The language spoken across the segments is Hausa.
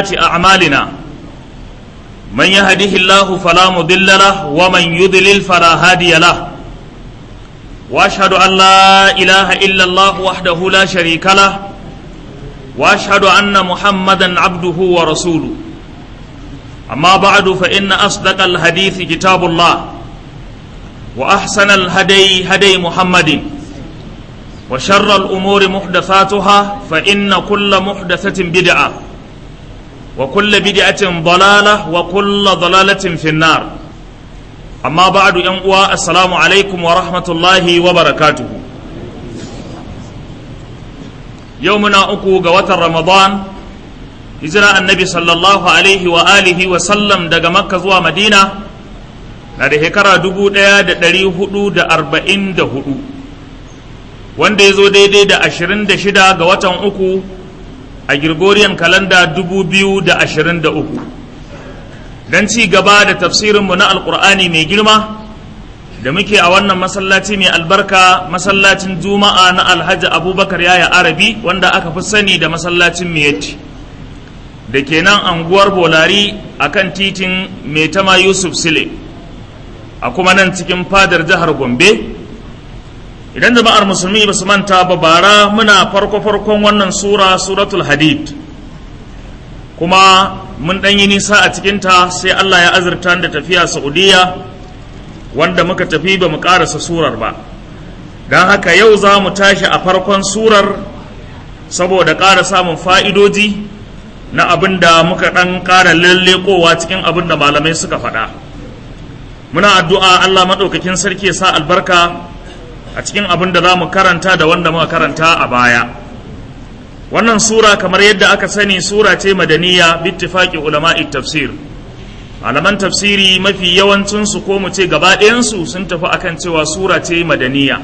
أعمالنا من يهده الله فلا مضل له ومن يضلل فلا هادي له وأشهد أن لا إله إلا الله وحده لا شريك له وأشهد أن محمدا عبده ورسوله أما بعد فإن أصدق الحديث كتاب الله وأحسن الهدي هدي محمد وشر الأمور محدثاتها فإن كل محدثة بدعة وكل بدعة ضلالة وكل ضلالة في النار أما بعد ينقوى السلام عليكم ورحمة الله وبركاته يومنا أكو قوة رمضان هجرة النبي صلى الله عليه وآله وسلم دقى مكة زوى مدينة na da shekara dubu ɗaya da ɗari hudu da arba'in da hudu wanda ya zo daidai da ashirin da shida ga watan uku a Gregorian kalanda dubu biyu da ashirin da uku don ci gaba da tafsirinmu na alkur'ani mai girma da muke a wannan masallaci mai albarka masallacin juma'a na alhaji abubakar yaya arabi wanda aka fi sani da masallacin miyatti da ke nan anguwar bolari a kan titin maitama yusuf sile a kuma nan cikin fadar jihar gombe idan jama'ar musulmi ba su manta ba bara muna farko-farkon wannan sura suratul hadid kuma mun ɗan yi nisa a cikinta sai allah ya azurta da tafiya saudiya wanda muka tafi ba mu ƙarasa surar ba don haka yau za mu tashi a farkon surar saboda ƙara samun fa'idoji na abin da muka ɗan ƙara lallekowa cikin abin da malamai suka faɗa muna addu'a allah maɗaukakin sarki ya sa albarka a cikin abin da za mu karanta da wanda muka karanta a baya wannan sura kamar yadda aka sani sura ce madaniya bittifaqi ulama'i tafsir malaman tafsiri mafi yawancinsu ko mu ce gaba ɗayansu sun tafi akan cewa sura ce madaniya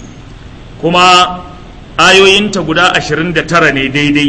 kuma ayoyinta guda 29 ne daidai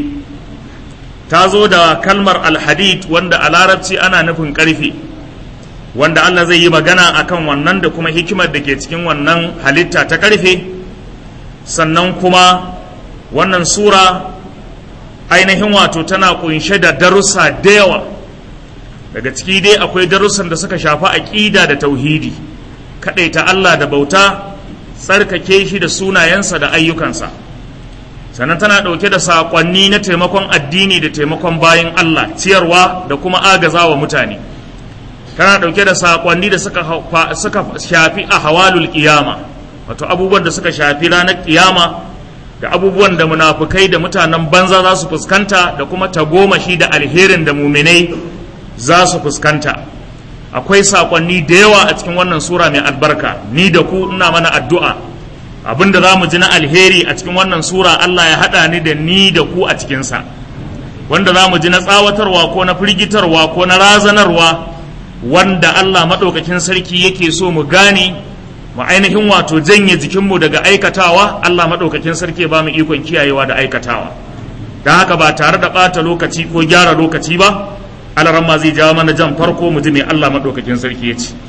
ta zo da kalmar alhadid wanda a larabci ana nufin ƙarfe wanda Allah zai yi magana akan wannan da kuma hikimar da ke cikin wannan halitta ta ƙarfe sannan kuma wannan sura ainihin wato tana kunshe da darussa da yawa daga ciki dai akwai darussan da suka shafi aƙida da tauhidi kaɗaita Allah da bauta tsarkake shi da sunayensa da ayyukansa sannan tana ɗauke da saƙonni na taimakon addini da taimakon bayan Allah ciyarwa da kuma agazawa mutane tana ɗauke da saƙonni da suka shafi a hawalul ƙiyama wato abubuwan da suka shafi ranar ƙiyama da abubuwan da munafukai da mutanen banza za su fuskanta da kuma tagomashi da alherin da muminai za su fuskanta akwai saƙonni da yawa a cikin wannan sura mai albarka ni da ku ina mana addu'a abinda za mu ji na alheri a cikin wannan sura Allah ya haɗa ni da ni da ku a cikinsa wanda za mu ji na tsawatarwa ko na firgitarwa ko na razanarwa wanda Allah maɗaukakin sarki yake so mu gane mu ainihin wato janye jikinmu daga aikatawa Allah maɗaukakin sarki ba mu ikon kiyayewa da aikatawa don haka ba tare da ɓata lokaci ko gyara lokaci ba alaramma zai jawo mana jan farko mu ji me Allah maɗaukakin sarki ya ce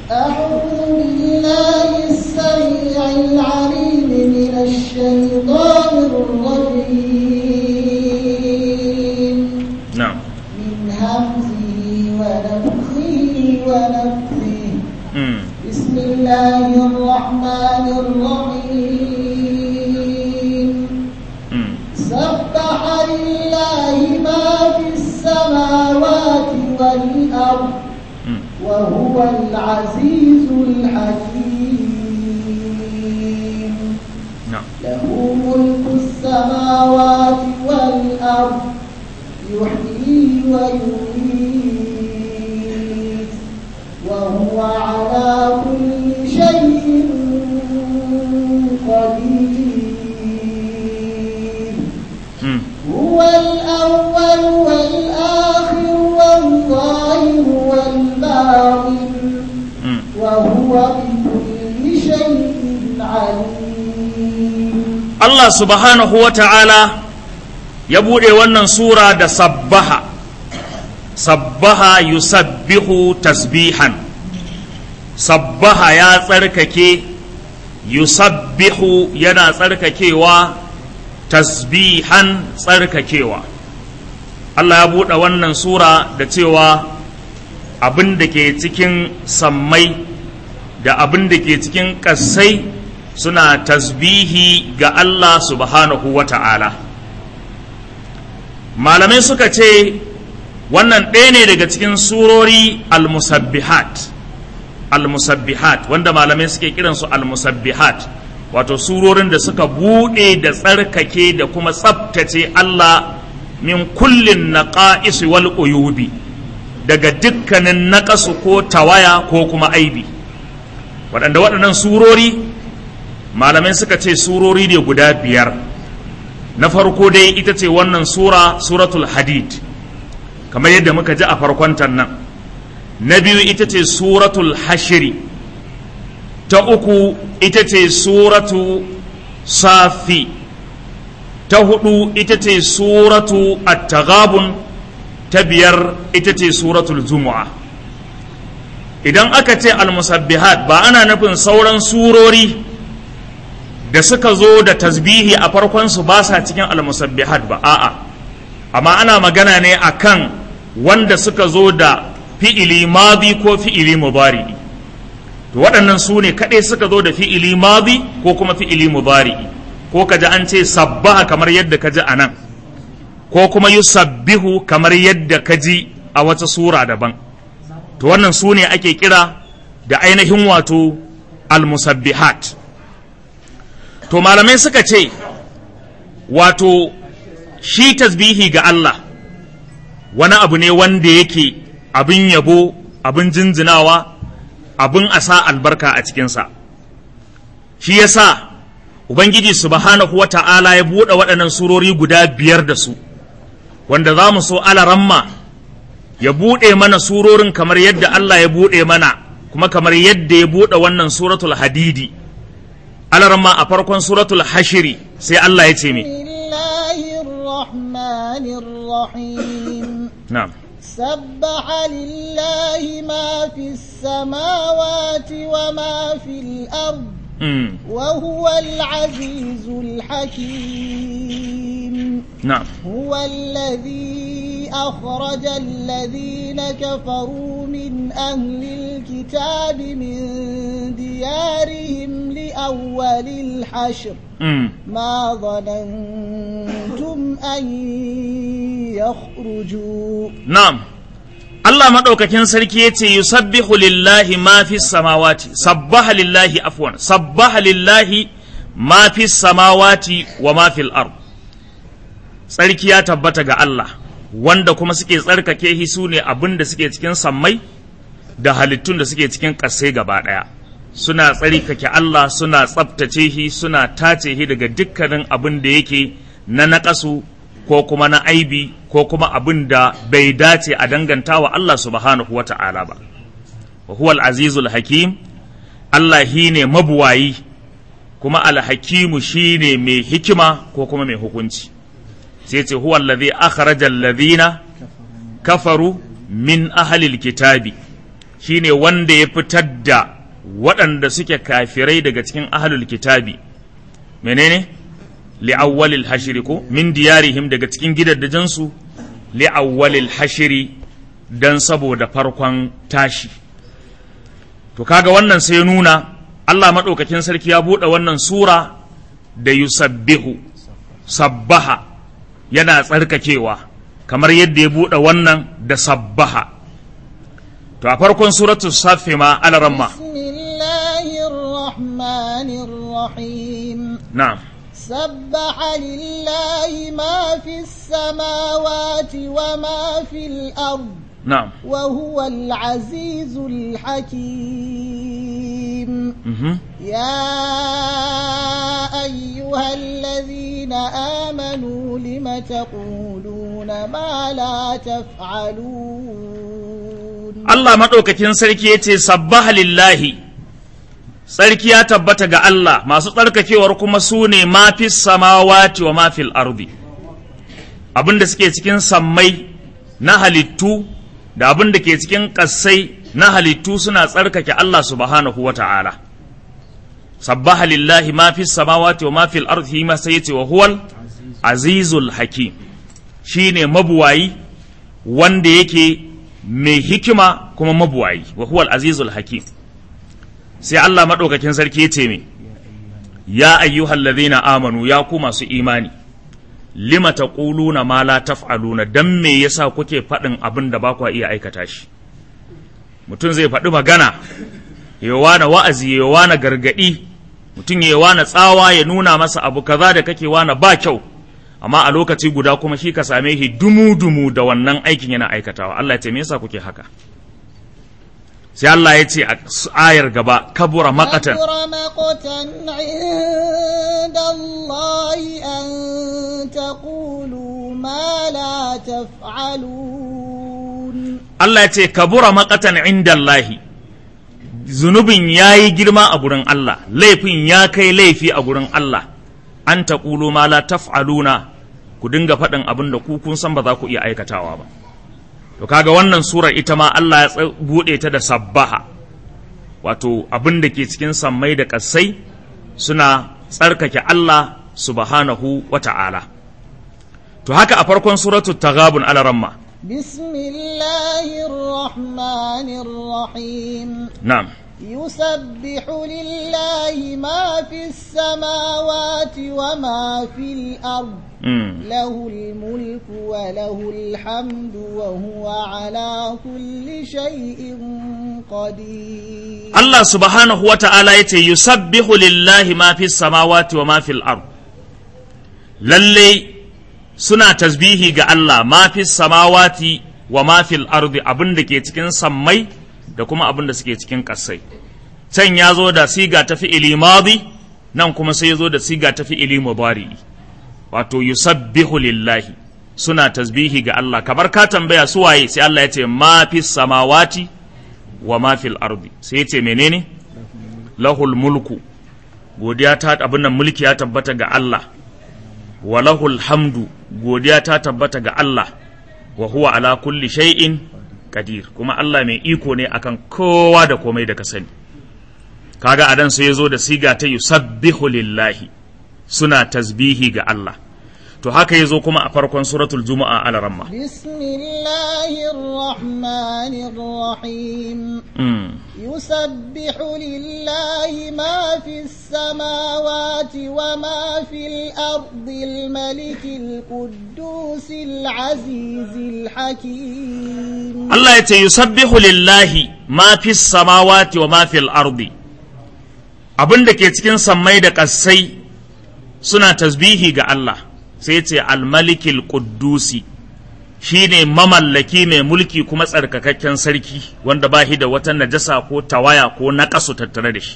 نعم من همزه ونفخه ونفخه بسم الله الرحمن الرحيم سبح لله ما في السماوات والأرض وهو العزيز الحكيم نعم له ملك السماوات والأرض يحيي ويميت وهو على كل شيء قدير هو الأول والآخر والظاهر والباطن وهو بكل شيء عليم Allah subhanahu wa ta'ala ya buɗe wannan sura da sabbaha sabbaha yusabbihu tasbihan sabbaha ya tsarkake yusabbihu yana tsarkakewa tasbihan tsarkakewa Allah ya buɗe wannan sura da cewa abin da ke cikin sammai da abin da ke cikin ƙasai suna tasbihi ga Allah subhanahu wa ta'ala malamai suka ce wannan ɗaya ne daga cikin surori al-musabbihat al-musabbihat wanda malamai suke kiransu al-musabbihat wato surorin da suka buɗe da tsarkake da kuma tsabtace Allah min kullin naqa'is wal uyubi daga dukkanin naƙasu ko tawaya ko kuma aibi waɗanda waɗannan surori malamai suka ce surori ne guda biyar na farko dai ita ce wannan sura suratul hadid kamar yadda muka ji a farkon nan na biyu ita ce suratul hashiri ta uku ita ce suratu safi ta hudu ita ce suratu at-taghabun ta biyar ita ce suratul jumu'a idan aka ce al-musabbihat ba ana nufin sauran surori da suka zo da tasbihi a farkon su ba sa cikin al-musabbihat ba a'a amma ana magana ne akan wanda suka zo da fi'ili madi ko fi'ili mudari'i to waɗannan su ne kaɗai suka zo da fi'ili madi ko kuma fi'ili mudari'i ko kaji an ce sabbaha kamar yadda ka ji a nan ko kuma yusabbihu kamar yadda ka ji a wata sura daban to wannan su ne ake kira da ainihin wato al-musabbihat to malamai suka ce wato shi tasbihi ga Allah wani abu ne wanda yake abin yabo abin jinjinawa abin a sa albarka a cikinsa shi yasa ubangiji subhanahu wa ta'ala ya buɗe waɗannan surori guda biyar da su wanda za mu so alaramma ya buɗe mana surorin kamar yadda Allah ya buɗe mana kuma kamar yadda ya buɗe wannan suratul hadidi alaramma a farkon suratul hashiri sai Allah ya ce me na'am سبح لله ما في السماوات وما في الأرض وهو العزيز الحكيم نعم هو الذي أخرج الذين كفروا من أهل الكتاب من ديارهم لأول الحشر ما ظننتم أن يخرجوا نعم Allah maɗaukakin sarki ya ce yusabbihu lillahi ma fi samawati sabbaha lillahi afwan sabbaha lillahi ma fi samawati wa ma fil ard tsarki ya tabbata ga Allah wanda kuma suke tsarkake shi su ne abin da suke cikin sammai da halittun da suke cikin ƙasai gaba ɗaya suna tsarkake Allah suna tsabtace shi suna tace shi daga dukkanin abin da yake na naƙasu ko kuma na aibi ko kuma abin da bai dace a danganta wa Allah subhanahu wa ta'ala ba wa huwa al-azizul hakim Allah shi ne mabuwayi kuma al-hakimu shi ne mai hikima ko kuma mai hukunci sai ce huwa allazi akhraja alladhina kafaru min ahlil kitabi shine wanda ya fitar da waɗanda suke kafirai daga cikin ahlul kitabi menene li'awwalil hashiri ko min diyarihim daga cikin gidajensu li'awwalil hashiri dan saboda farkon tashi to kaga wannan sai nuna Allah maɗaukakin sarki ya buɗe wannan sura da yusabbihu sabbaha yana tsarkakewa kamar yadda ya buɗe wannan da sabbaha to a farkon suratu safi ma alaramma na'am سبح لله ما في السماوات وما في الأرض نعم وهو العزيز الحكيم مهم. يا أيها الذين آمنوا لم تقولون ما لا تفعلون Allah maɗaukakin sarki ya ce sabbaha lillahi sarki ya tabbata ga Allah masu tsarkakewar kuma su ne mafi samawati wa mafil ardi abin da suke cikin sammai na halittu da abin da ke cikin ƙasai na halittu suna tsarkake Allah subhanahu wa ta'ala sabbaha lillahi mafi samawati wa mafil ardi ma sai ya ce wa huwal azizul hakim shine mabuwayi wanda yake mai hikima kuma mabuwayi wa huwa al-azizul hakim sai Allah madaukakin sarki yace me ya ayyuhal ladhina amanu ya ku masu imani lima taquluna ma la taf'aluna dan me yasa kuke faɗin abin da ba ku iya aikata shi mutum zai faɗi magana ya wana wa'azi ya wana gargadi mutum ya wana tsawa ya nuna masa abu kaza da kake wana ba kyau amma a lokaci guda kuma shi ka same shi dumu-dumu da wannan aikin yana aikatawa Allah ya ce me yasa kuke haka sai Allah ya ce a ayar gaba kabura maqatan كبر مقتا عند الله أن تقولوا ما لا تفعلون Allah ya ce kabura maqatan indallahi zunubin yayi girma a gurin Allah laifin ya kai laifi a gurin Allah an taqulu ma la taf'aluna ku dinga faɗin abin da ku kun san ba za ku iya aikatawa ba to kaga wannan surar ita ma Allah ya tsa- buɗe ta da sabbaha wato abin da ke cikin sammai da ƙasai suna tsarkake Allah subhanahu wa ta'ala to haka a farkon suratul taghabun alaramma بسم الله الرحمن الرحيم na'am يسبح لله ما في السماوات وما في الأرض mm. له الملك وله الحمد وهو على كل شيء قدير Allah subhanahu wa ta'ala ya ce, Yusabbihu lillahi ma fi samawati wa ma fil ard lalle suna tasbihi ga Allah ma fi samawati wa ma fil ardi abin da ke cikin sammai da kuma abin da suke cikin ƙasai. Can ya zo da siga ta fi'ili madi nan kuma sai ya zo da siga ta fi'ili mudari'i. Wato yusabbihu lillahi suna tasbihi ga Allah kamar ka tambaya su waye sai Allah ya ce ma fi samawati wa ma fil ardi sai ya ce menene lahul mulku godiya ta abin nan mulki ya tabbata ga Allah wa lahul hamdu godiya ta tabbata ga Allah wa huwa ala kulli shay'in qadir kuma Allah mai iko ne akan kowa da komai da ka sani kaga adan sai yazo da siga ta yusabbihu lillahi suna tasbihi ga Allah to haka yazo kuma a farkon suratul juma'a ala ramma بسم الله الرحمن الرحيم mm. يسبح لله ما في السماوات وما في الأرض الملك القدوس العزيز الحكيم Allah ya ce yusabbihu lillahi ma fi samawati wa ma fil ardi abin da ke cikin sammai da ƙasai suna tasbihi ga Allah sai ya ce almalikil quddusi shine mamallaki mai mulki kuma tsarkakakken sarki wanda ba shi da wata najasa ko tawaya ko naƙasu tattare da shi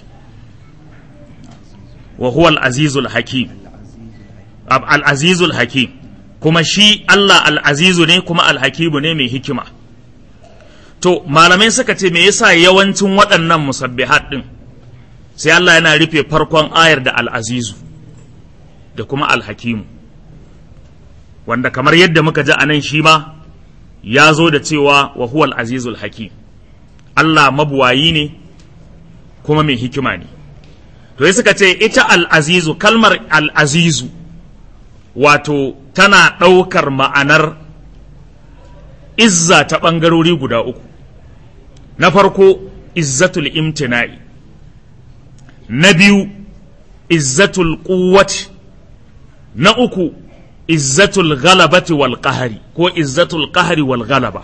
wa huwa al-azizul hakim Ab- al-azizul hakim kuma shi Allah al-azizu ne kuma al-hakimu ne mai hikima To, malamai suka ce me yasa yawancin waɗannan musabbihat ɗin sai Allah yana rufe farkon ayar da al'azizu da kuma alhakimu, wanda kamar yadda muka ji a nan shi ma ya zo da cewa wa huwal azizul hakim. Allah mabuwayi ne kuma mai hikima ne. To, suka ce ita al'azizu, kalmar al'azizu, wato tana ɗaukar ma'anar izza ta ɓangarori guda uku. na farko izzatul imtina'i na biyu izzatul quwwati na uku izzatul ghalabati wal qahari ko izzatul qahari wal ghalaba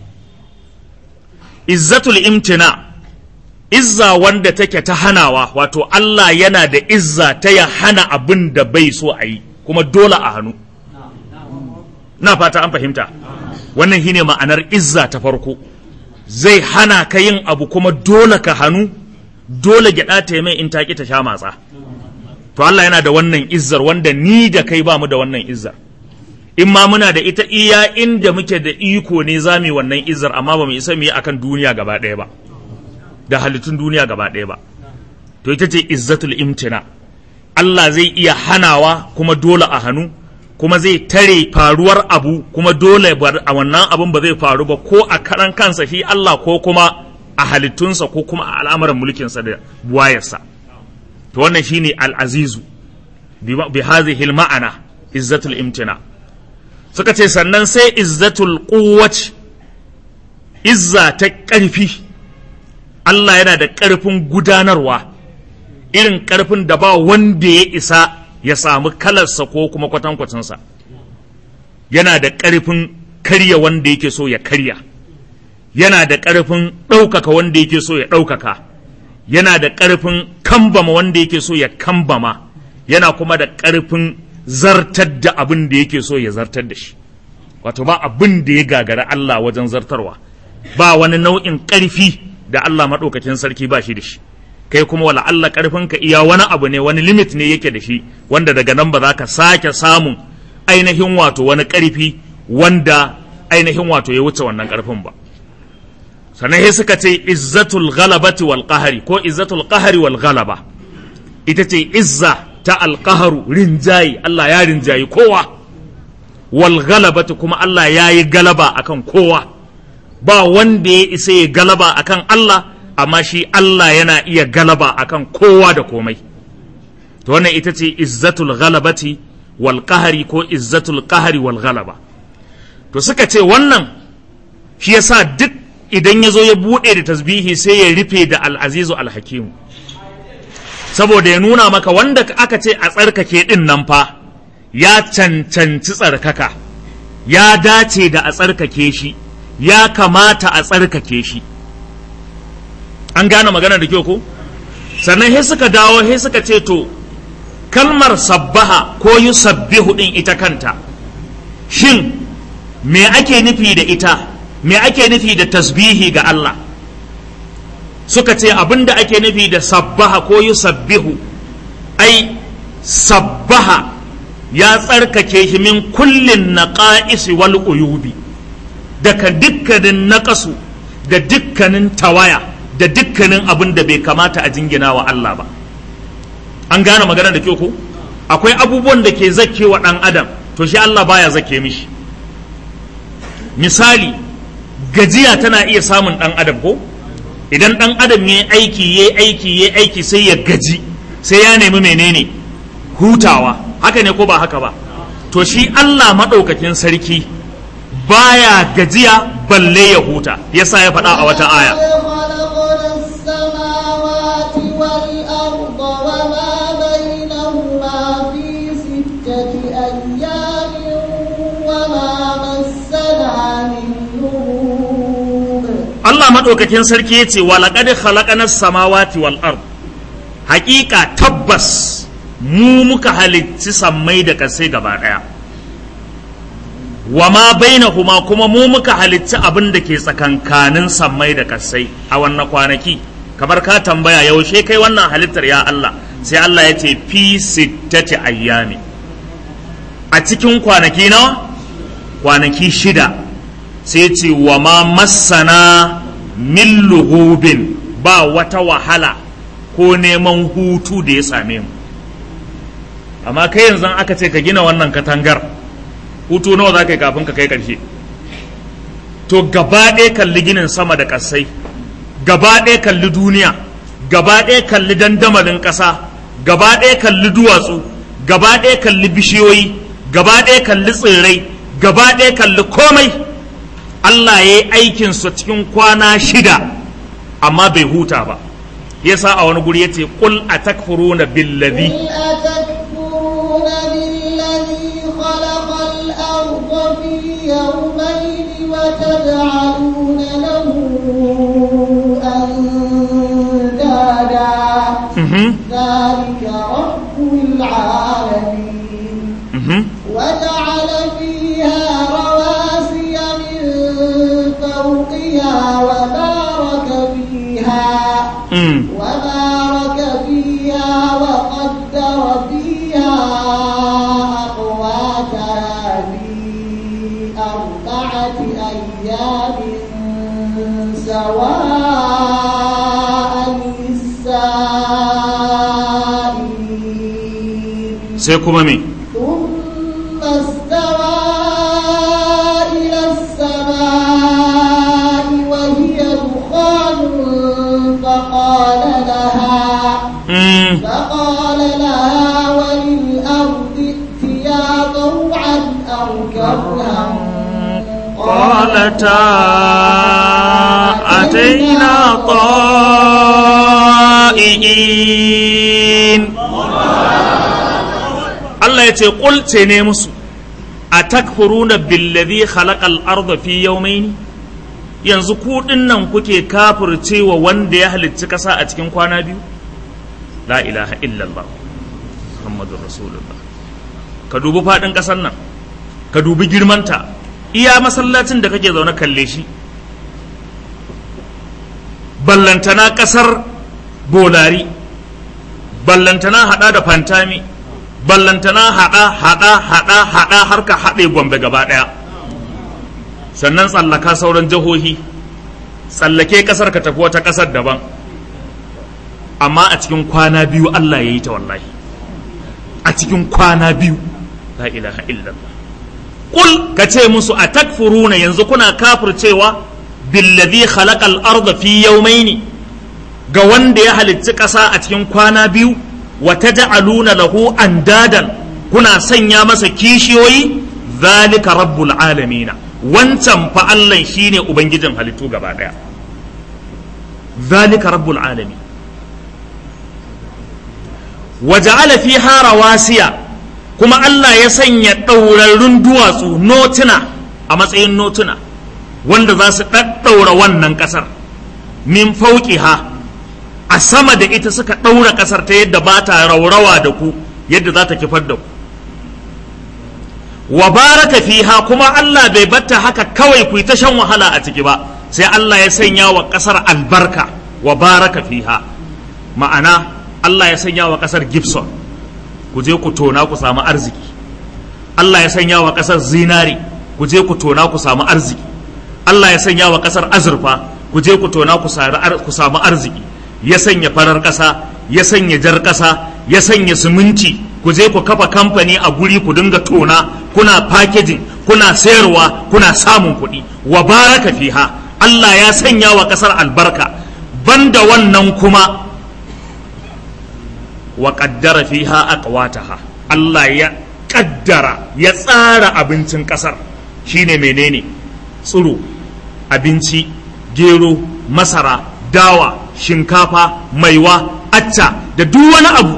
izzatul imtina izza wanda take ta hanawa wato Allah yana da izza ta ya hana abin da bai so a yi kuma dole a hannu na fata an fahimta wannan shine ma'anar izza ta farko zai hana ka yin abu kuma dole ka hannu dole gyaɗa ta yi mai in taƙi ta sha matsa to Allah yana da wannan izzar wanda ni da kai ba mu da wannan izzar in ma muna da ita iya inda muke da iko ne za mu yi wannan izzar amma ba mu isa mu yi akan duniya gaba ɗaya ba da halittun duniya gaba ɗaya ba to ita ce izzatul imtina Allah zai iya hanawa kuma dole a hannu kuma zai tare faruwar abu kuma dole bar- a wannan abun ba zai faru ba ko a karan kansa shi Allah ko kuma a halittunsa ko kuma a al'amuran mulkinsa da buwayarsa to wannan shine al-azizu bi bi hadhihi al-ma'ana izzatul imtina suka ce sannan sai izzatul quwwati izza ta ƙarfi Allah yana da ƙarfin gudanarwa irin ƙarfin da ba wanda ya isa ya samu kalarsa ko kuma kwatankwacinsa yana da ƙarfin karya wanda yake so ya karya yana da ƙarfin ɗaukaka wanda yake so ya ɗaukaka yana da ƙarfin kambama wanda yake so ya kambama yana kuma da ƙarfin zartar da abin da yake so ya zartar da shi wato ba abin da ya gagara Allah wajen zartarwa ba wani nau'in ƙarfi da Allah maɗaukakin sarki ba shi da shi kai kuma wala Allah ƙarfinka iya wani abu ne wani limit ne yake da shi wanda daga nan ba za ka sake samun ainihin wato wani ƙarfi wanda ainihin wato ya wuce wannan ƙarfin ba sannan sai suka ce izzatul ghalabati wal qahari ko izzatul qahari wal ghalaba ita ce izza ta alqaharu rinjayi Allah ya rinjayi kowa wal ghalabati kuma Allah ya yi galaba akan kowa ba wanda ya isa ya galaba akan Allah amma shi Allah yana iya galaba akan kowa da komai to wannan ita ce izzatul ghalabati wal qahari ko izzatul qahari wal ghalaba to suka ce wannan shi yasa duk idan ya zo ya buɗe da tasbihi sai ya rufe da al'azizu alhakimu saboda ya nuna maka wanda aka ce a tsarkake ɗin nan fa ya cancanci tsarkaka ya dace da a tsarkake shi ya kamata a tsarkake shi an gane magana da kyau ko sannan he suka dawo he suka ce to kalmar sabbaha ko yi sabbihu ɗin ita kanta shin me ake nufi da ita me ake nufi da tasbihi ga Allah suka ce abinda ake nufi da sabbaha ko yi sabbihu ai sabbaha ya tsarkake shi min kullin naqa'isi wal uyubi daga dukkanin naƙasu da dukkanin tawaya da dukkanin abin da bai kamata a jingina wa Allah ba an gane magana da kyau ko akwai abubuwan da ke zake wa ɗan adam to shi Allah baya zake mishi misali gajiya tana iya samun ɗan adam ko idan ɗan adam ya aiki ya aiki ya aiki sai ya gaji sai ya nemi menene hutawa haka ne ko ba haka ba to shi Allah maɗaukakin sarki baya gajiya balle ya huta yasa ya faɗa a wata aya Allah maɗaukakin sarki ya ce walaƙad khalaqanas samawati wal ard haƙiƙa tabbas mu muka halicci sammai da kasai gaba ɗaya wa ma bainahuma kuma mu muka halicci abin da ke tsakankanin sammai da kasai a wannan kwanaki kamar ka tambaya yaushe kai wannan halittar ya Allah sai Allah ya ce fi sittati ayyami a cikin kwanaki nawa kwanaki shida sai ce wa ma massana min luhubin ba wata wahala ko neman hutu da ya same mu amma kai yanzu aka ce ka gina wannan katangar hutu nawa za ka yi kafin ka kai ƙarshe to gaba ɗaya kalli ginin sama da ƙasai gaba ɗaya kalli duniya gaba ɗaya kalli dandamalin ƙasa gaba ɗaya kalli duwatsu gaba ɗaya kalli bishiyoyi gaba ɗaya kalli tsirrai gaba ɗaya kalli komai Allah ya yi aikinsa cikin kwana shida amma bai huta ba yasa a wani guri ya ce ƙul a takfuruna billazi يومين وتجعلون له أندادا ذلك رب العالمين وجعل فيها رواسي من فوقها وبارك فيها وبارك فيها وقدر فيها أقواتها في أربعة أيام سواء للسائلين sai kuma me ثم استوى إلى السماء وهي دخان فقال لها Mm, فقال لها وللأرض ائتيا طوعا أو كرها قالتا أتينا طائعين Allah ya ce ƙulce ne musu a takfuruna billazi khalaqal arda fi yawmaini yanzu ku nan kuke kafircewa wanda ya halicci ƙasa a cikin kwana biyu la ilaha illallah muhammadur rasulullah ka dubi faɗin ƙasar nan ka dubi girmanta iya masallacin da kake zaune kalle shi ballantana ƙasar bolari ballantana haɗa da fantami ballantana haɗa haɗa haɗa haɗa har ka haɗe gombe gaba ɗaya sannan tsallaka sauran jihohi tsallake ƙasar ka tafi wata ƙasar daban amma a cikin kwana biyu Allah ya yi ta wallahi a cikin kwana biyu la ilaha illallah Kul ka ce musu a takfuruna yanzu kuna kafircewa billadhi khalaqal arda fi yawmaini ga wanda ya halicci ƙasa a cikin kwana biyu wa taj'aluna lahu andadan kuna sanya masa kishiyoyi zalika rabbul alamina wancan fa Allah shine ubangijin halittu gaba daya zalika rabbul alamin wa ja'ala fiha rawasiya kuma Allah ya sanya ɗaurarrun duwatsu notuna a matsayin notuna wanda za su ɗaɗɗaura wannan ƙasar min fauƙiha a sama da ita suka ɗaura ƙasar ta yadda ba ta raurawa da ku yadda za ta kifar da ku wa baraka fiha kuma Allah bai batta haka kawai ku yi ta shan wahala a ciki ba sai Allah ya sanya wa ƙasar albarka wa baraka fiha ma'ana Allah ya sanya wa ƙasar Gibson ku je ku tona ku samu arziki Allah ya sanya wa ƙasar zinari ku je ku tona ku samu arziki Allah ya sanya wa ƙasar azurfa ku je ku tona ku samu arziki ya sanya farar ƙasa ya sanya jar ƙasa ya sanya siminti ku je ku kafa kamfani a guri ku dinga tona kuna packaging kuna sayarwa kuna samun kuɗi wa baraka fiha Allah ya sanya wa ƙasar albarka banda wannan kuma wa ƙaddara fiha aqwataha Allah ya ƙaddara ya tsara abincin ƙasar shine menene tsiro abinci gero masara dawa shinkafa maiwa acca da duk wani abu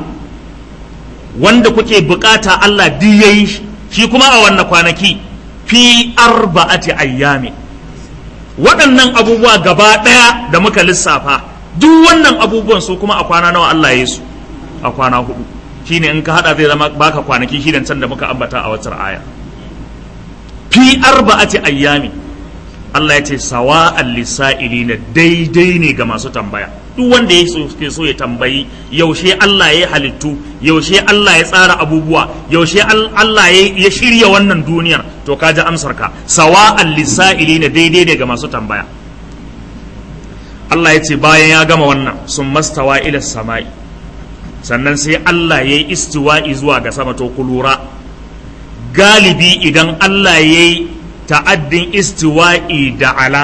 wanda kuke bukata Allah duk yayi shi kuma a wannan kwanaki fi arba'ati ayyami waɗannan abubuwa gaba ɗaya da muka lissafa duk wannan abubuwan su kuma a kwana nawa Allah ya yi su a kwana hudu shine in ka hada zai zama baka kwanaki shidan can da muka ambata a wacce aya fi arba'ati ayyami Allah ya ce sawa'al lisa'ilina daidai ne ga masu tambaya duk wanda ya ke so ya tambayi yaushe Allah ya halittu yaushe Allah ya tsara abubuwa yaushe Allah ya shirya wannan duniyar to ka ji amsar ka sawa'al lisa'ilina daidai ne ga masu tambaya Allah ya ce bayan ya gama wannan sun mastawa ila sama'i sannan sai Allah ya yi istiwa'i zuwa ga sama to ku lura galibi idan Allah ya yi ta'addin istiwa'i da ala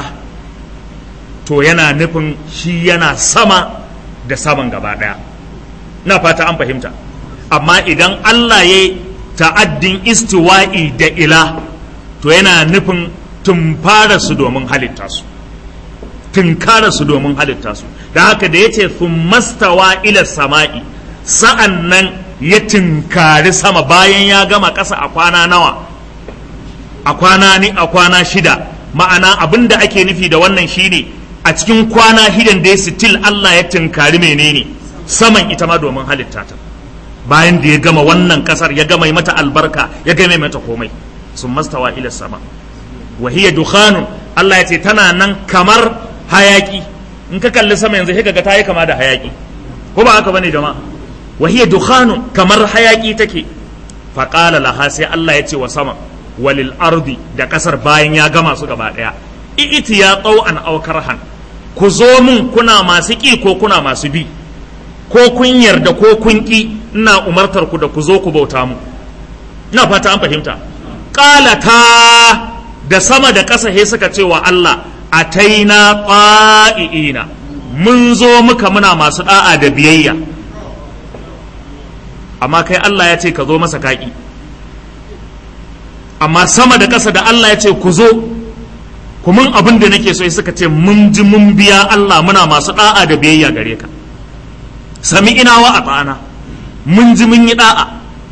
to yana nufin shi yana sama da saman gaba ɗaya na fata an fahimta amma idan Allah ya yi ta'addin istiwa'i da ila to yana nufin tumfara su domin halitta su tunkara su domin halitta su da haka da ya ce mastawa ila sama'i sa'an nan ya tunkari sama bayan ya gama ƙasa a kwana nawa a kwana ni a kwana shida ma'ana abin da ake nufi da wannan shine a cikin kwana hidan da ya sitil Allah ya tunkari menene saman ita ma domin halitta ta bayan da ya gama wannan kasar ya gama mata albarka ya gama mata komai sun mastawa ila sama wa hiya dukhanun Allah ya ce tana nan kamar hayaki in ka kalli sama yanzu sai ga ta yi kama da hayaki ko ba haka bane jama'a wa hiya dukhanun kamar hayaki take fa qala laha sai Allah ya ce wa sama walil ardi da kasar bayan ya gama su gaba daya iti ya tsau an aukar han ku zo mun kuna masu ki ko kuna masu bi ko kun yarda ko kun ki ina umartar ku da ku zo ku bauta mu ina fata an fahimta qalata da sama da ƙasa he suka ce wa Allah ataina qa'iina mun zo muka muna masu da'a da biyayya amma kai Allah ya ce ka zo masa kaki amma sama da ƙasa da Allah ya ce ku zo kuma abin da nake so sai suka ce mun ji mun biya Allah muna masu da'a da biyayya gare ka sami ina wa a tsana mun ji mun yi da'a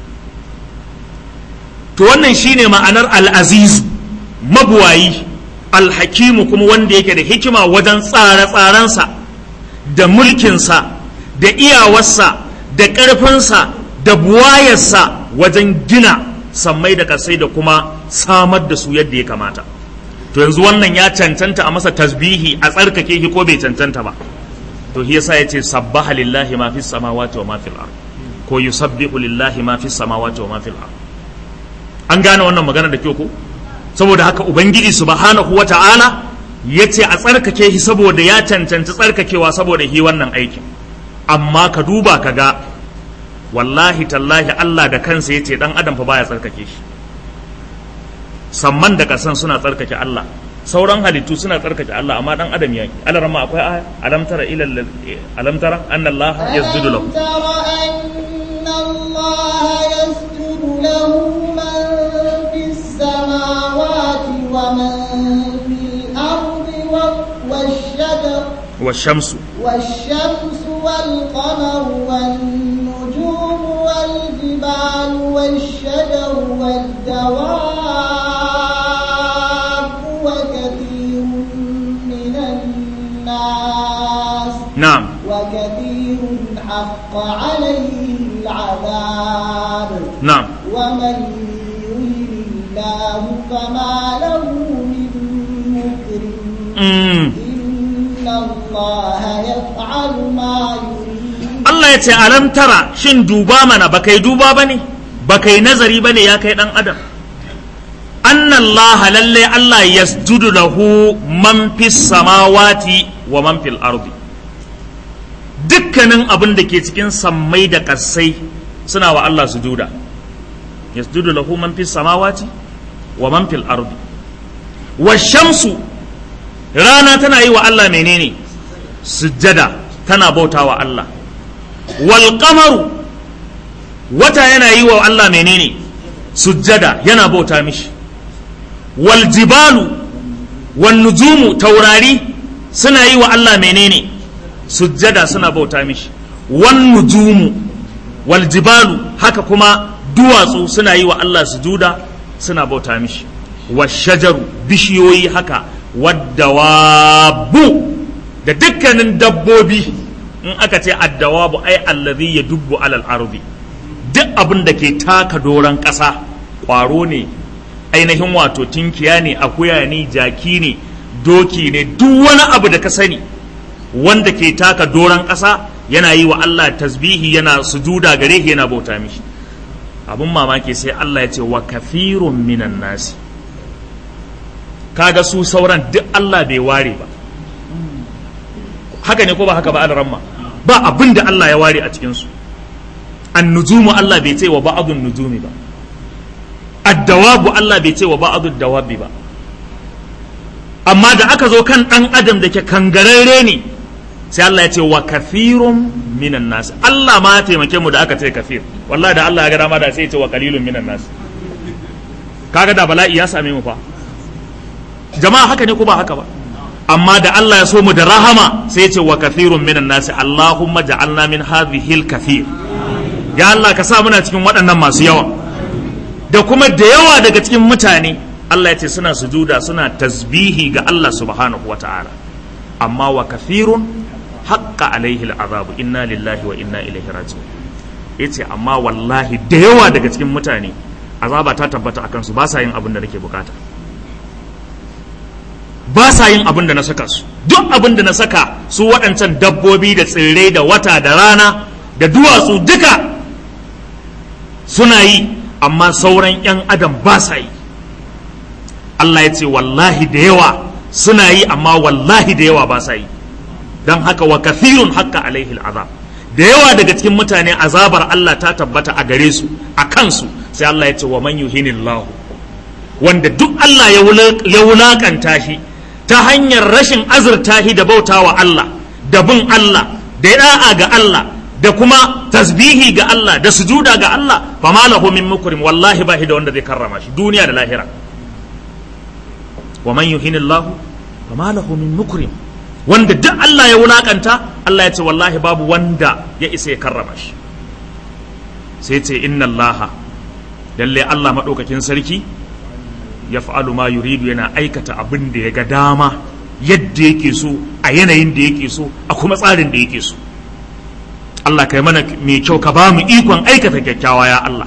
to wannan shine ma'anar al-aziz mabuwayi alhakimu kuma wanda yake da hikima wajen tsare-tsarensa da mulkinsa da iyawarsa da ƙarfinsa da buwayarsa wajen gina sammai da ƙasai da kuma samar da su yadda ya kamata to yanzu wannan ya cancanta a masa tasbihi a tsarkake shi ko bai cancanta ba to shi yasa yace sabbaha lillahi ma fis samawati wa ma fil ard ko yusabbihu lillahi ma fis samawati wa ma fil ard an gane wannan magana da kyau ko saboda haka ubangiji subhanahu wata'ala ya ce a tsarkake shi saboda ya cancanci tsarkakewa saboda shi wannan aikin amma ka duba ka ga wallahi tallahi Allah da kansa ya ce dan adam fa baya tsarkake shi samman da kasan suna tsarkake Allah sauran halittu suna tsarkake Allah amma dan adam ya alarma akwai aya alam tara ila alam tara anna Allah yasjudu lahu ألم تر أن الله يسجد له من في السماوات ومن في الأرض و- والشجر والشمس والشمس والقمر والنجوم والجبال والشجر والدواب وكثير من الناس na'am وكثير حق عليه العذاب na'am ومن يهن الله فما له من مكرم mm. إن الله يفعل ما يريد Allah ya ce alam tara shin duba mana ba kai duba ba ne ba kai nazari ba ne ya kai dan adam annallaha lalle Allah yasjudu lahu man fis samawati wa man fil ardi dukkanin abin da ke cikin sammai da ƙasai suna wa Allah sujuda yasjudu lahu man fis samawati wa man fil ardi wa shamsu rana tana yi wa Allah menene sujjada tana bauta wa Allah wal qamaru wata yana yi wa Allah menene sujjada yana bauta mishi wal jibalu wan nujumu taurari suna yi wa Allah menene sujjada suna bauta mishi wan nujumu wal jibalu haka kuma duwatsu suna yi wa Allah sujuda suna bauta mishi washajaru bishiyoyi haka waddawabu da dukkanin dabbobi in aka ce addawabu ai allazi ya dubbu alal ardi duk abin da ke taka doron ƙasa ƙwaro ne ainihin wato tinkiya ne akuya ne jaki ne doki ne duk wani abu da ka sani wanda ke taka doron ƙasa yana yi wa Allah tasbihi yana sujuda gare shi yana bauta mishi abin mamaki sai Allah ya ce wa kafirun minan nasi kaga su sauran duk Allah bai ware ba haka ne ko ba haka ba alaramma ba abin da Allah ya ware a cikinsu annujumu Allah bai ce wa ba'adun nujumi ba addawabu Allah bai ce wa ba'adun dawabi ba amma da aka zo kan dan adam da ke kangararre ne sai Allah ya ce wa kafirun minan nas Allah ma ya taimake mu da aka ce kafir wallahi da Allah ya ga dama da sai ya ce wa qalilun minan nas kaga da bala'i ya same mu fa jama'a haka ne ko ba haka ba amma da Allah ya so mu da rahama sai ya ce wa kathirun minan nasi Allahumma ja'alna min hadhihi al-kathir ya Allah ka sa muna cikin waɗannan masu yawa da kuma da yawa daga cikin mutane Allah ya ce suna sujuda suna tasbihi ga Allah subhanahu wa ta'ala amma wa kathirun haqqa alaihi al-azabu inna lillahi wa inna ilaihi raji'un yace amma wallahi da yawa daga cikin mutane azaba ta tabbata akan su ba sa yin abin da nake bukata ba sa yin abin da na saka su duk abin da na saka su waɗancan dabbobi da tsirrai da wata da rana da duwatsu duka suna yi amma sauran 'yan adam ba sa yi Allah ya ce wallahi da yawa suna yi amma wallahi da yawa ba sa yi don haka wa kathirun haka alaihi azab da yawa daga cikin mutane azabar Allah ta tabbata a gare su a kansu sai Allah ya ce wa man yuhinillahu wanda duk Allah ya wulakanta shi ta hanyar rashin azurta shi da bautawa Allah da bin Allah da da'a ga Allah da kuma tasbihi ga Allah da sujuda ga Allah fa ma lahu min mukrim wallahi ba shi da wanda zai karrama shi duniya da lahira wa man yuhinillahu fama lahu min mukrim wanda duk Allah ya wulakanta Allah ya ce wallahi babu wanda ya isa ya karrama shi sai ce inna Allah lalle Allah madaukakin sarki ya fa'alu ma yuridu yana aikata abin da ya ga dama yadda yake so a yanayin da yake so a kuma tsarin da yake so Allah kai mana mai kyau ka ba mu ikon aikata kyakkyawa ya Allah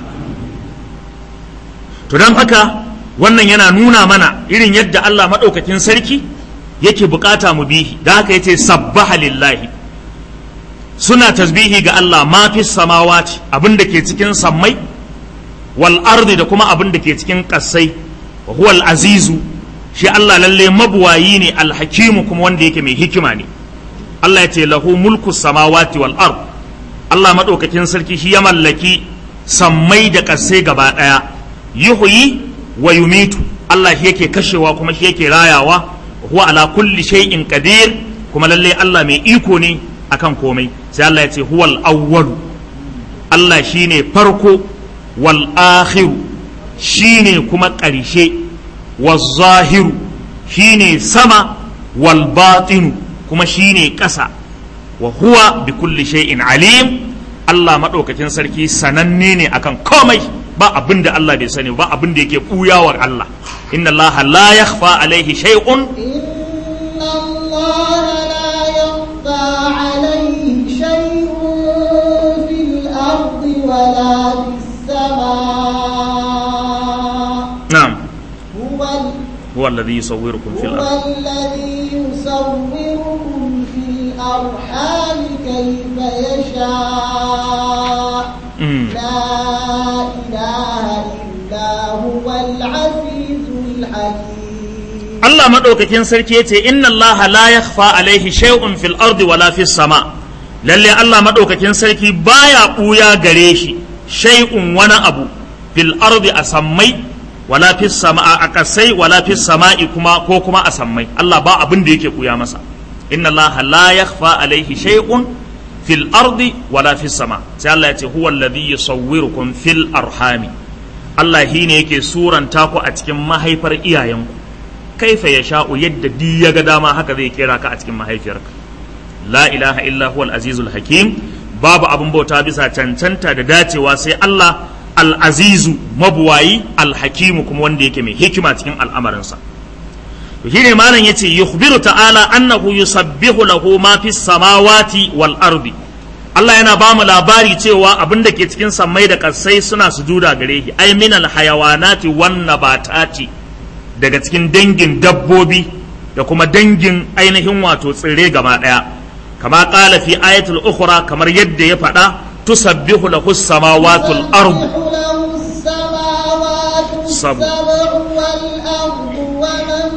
to don haka wannan yana nuna mana irin yadda Allah maɗaukakin sarki yake bukata mu bihi da haka yace sabbaha lillahi suna tasbihi ga Allah ma fi samawati abin da ke cikin sammai wal ardi da kuma abin da ke cikin ƙasai wa huwa al azizu shi Allah lalle mabuwayi ne al hakimu kuma wanda yake mai hikima ne Allah ya ce lahu mulku samawati wal ard Allah maɗaukakin sarki shi ya mallaki sammai da ƙasai gaba ɗaya yuhyi wa yumitu Allah shi yake kashewa kuma shi yake rayawa huwa ala kulli shay'in qadir kuma lalle Allah mai iko ne akan komai sai Allah ya ce huwal awwalu Allah shine farko wal akhiru shine kuma ƙarshe wal zahiru shine sama wal batinu kuma shine ƙasa wa huwa bi kulli shay'in alim Allah madaukakin sarki sananne ne akan komai ba abin da Allah bai sani ba abin da yake buyawar Allah inna Allah la yakhfa alaihi shay'un إن الله لا يخفى عليه شيء في الأرض ولا في السماء na'am هو ال- huwa alladhi yusawwirukum fil ard هو الذي يصوركم في الأرحام كيف يشاء Mm. لا إله إلا هو العزيز الحكيم Allah madaukakin sarki yace inna Allah la yakhfa alaihi shay'un fil ardi wala fis sama lalle Allah madaukakin sarki baya buya gare shi shay'un wani abu fil ardi a sammai wala fis sama a kasai wala fis sama'i kuma ko kuma a sammai Allah ba abin da yake buya masa inna Allah la yakhfa alaihi shay'un fil ardi wala fis sama sai Allah yace huwa alladhi yusawwirukum fil arhami Allah shine yake suranta ku a cikin mahaifar iyayenku kaifa ya sha'u yadda di ya ga dama haka zai kera ka a cikin mahaifiyarka la ilaha illa huwal azizul hakim babu abin bauta bisa cancanta da dacewa sai Allah al-azizu mabuwayi al-hakimu kuma wanda yake mai hikima cikin al'amarinsa to shine malam yace yukhbiru ta'ala annahu yusabbihu lahu ma fis samawati wal ardi Allah yana ba mu labari cewa abin da ke cikin sammai da ƙasai suna sujuda gare shi ai minal hayawanati wan nabatati daga cikin dangin dabbobi da kuma dangin ainihin wato tsirrai gaba ɗaya kama ƙala fi ayatul ukhra kamar yadda ya faɗa tusabbihu lahu samawati ardu تسبح له السماوات سبع. السبع والأرض ومن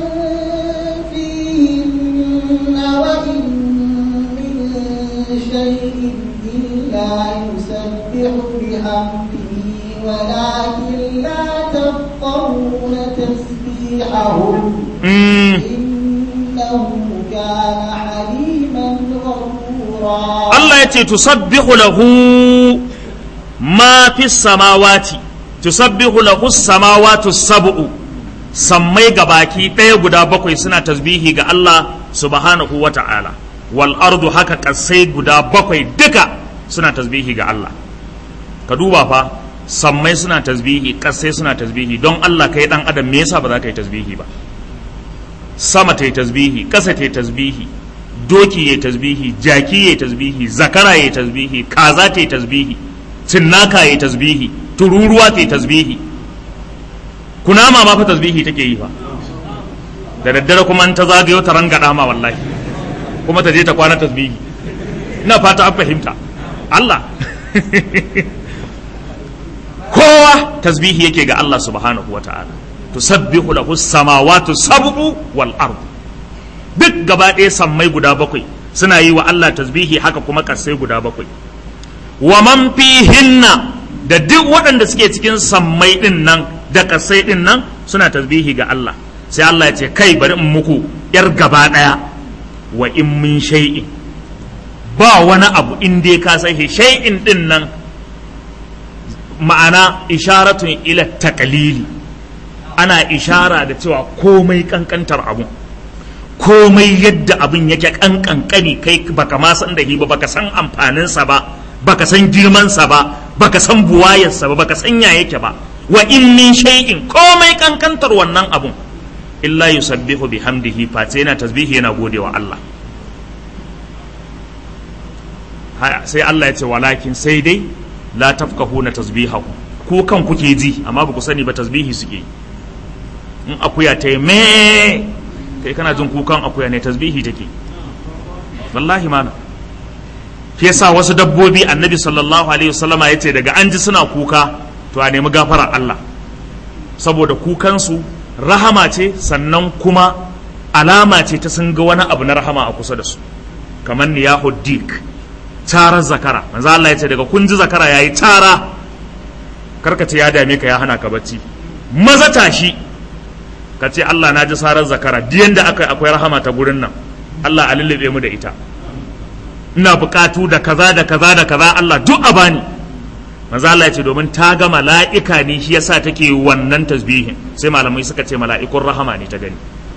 فيهن وإن من شيء إلا يسبح بحمده ولكن لا تفقهون تسبيحهم mm. إنه كان حليما غفورا Allah ya ce tusabbihu lahu ma fi samawati tusabbihu lahu samawatu sab'u sammai gabaki ɗaya guda bakwai suna tasbihi ga Allah subhanahu wa ta'ala wal ardu haka kasai guda bakwai duka suna tasbihi ga Allah ka duba fa sammai suna tasbihi kasai suna tasbihi don Allah kai dan adam me yasa ba za ka yi tasbihi ba sama ta yi tasbihi ƙasa ta yi tasbihi doki ya yi tasbihi jaki ya yi tasbihi zakara ya yi tasbihi kaza ta yi tasbihi cinnaka ya yi tasbihi tururuwa ta yi tasbihi kunama ma fa tasbihi take yi fa da daddare kuma an ta zagayo ta rangada ma wallahi kuma ta je ta kwana tasbihi ina fata an fahimta Allah kowa tasbihi yake ga Allah subhanahu wa ta'ala tusabbihu lahu samawati sab'u wal ard duk gaba ɗaya sammai guda bakwai suna yi wa Allah tasbihi haka kuma kasai guda bakwai wa man fihinna da duk waɗanda suke cikin sammai ɗin nan da kasai ɗin nan suna tasbihi ga Allah sai Allah ya ce kai bari in muku yar gaba ɗaya wa in min shay'in ba wani abu in dai ka san shi shay'in ɗin nan ma'ana isharatun ila taqlili ana ishara da cewa komai kankantar abun komai yadda abin yake kankankani kai baka ma san da ba baka san amfaninsa ba baka san girmansa ba baka san buwayarsa ba baka san ya yake ba wa in min shay'in komai kankantar wannan abun illa yusabbihu bihamdihi face yana tasbihi yana godewa Allah sai Allah ya ce walakin sai dai la tafqahuna tasbihahu ko kan kuke ji amma ba ku sani ba tasbihi suke in akuya ta yi me kai kana jin kukan akuya ne tasbihi take wallahi mana shi yasa wasu dabbobi annabi sallallahu alaihi wasallama ya ce daga an ji suna kuka to a nemi gafarar Allah saboda kukansu rahama ce sannan kuma alama ce ta sun ga wani abu na rahama a kusa da su kamar niyahu dik tarar zakara manzo Allah ya ce daga kun ji zakara yayi tara karkace ya dame ka ya hana ka bacci maza tashi ka ce Allah na ji sarar zakara diyan da aka akwai rahama ta gurin nan Allah a lullube mu da ita ina bukatu da kaza da kaza da kaza Allah duk a bani maza Allah ya ce domin ta ga mala'ika ne shi yasa take wannan tasbihin sai malamai suka ce mala'ikun rahama ne ta gani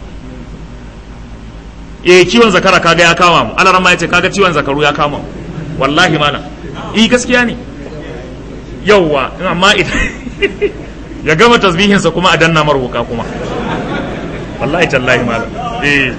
eh kiwon zakara kaga ya kama mu Allah ya ce kaga ciwon zakaru ya kama mu wallahi malam eh gaskiya ne yauwa amma idan ya gama tasbihinsa kuma a danna marwuka kuma wallahi tallahi malam eh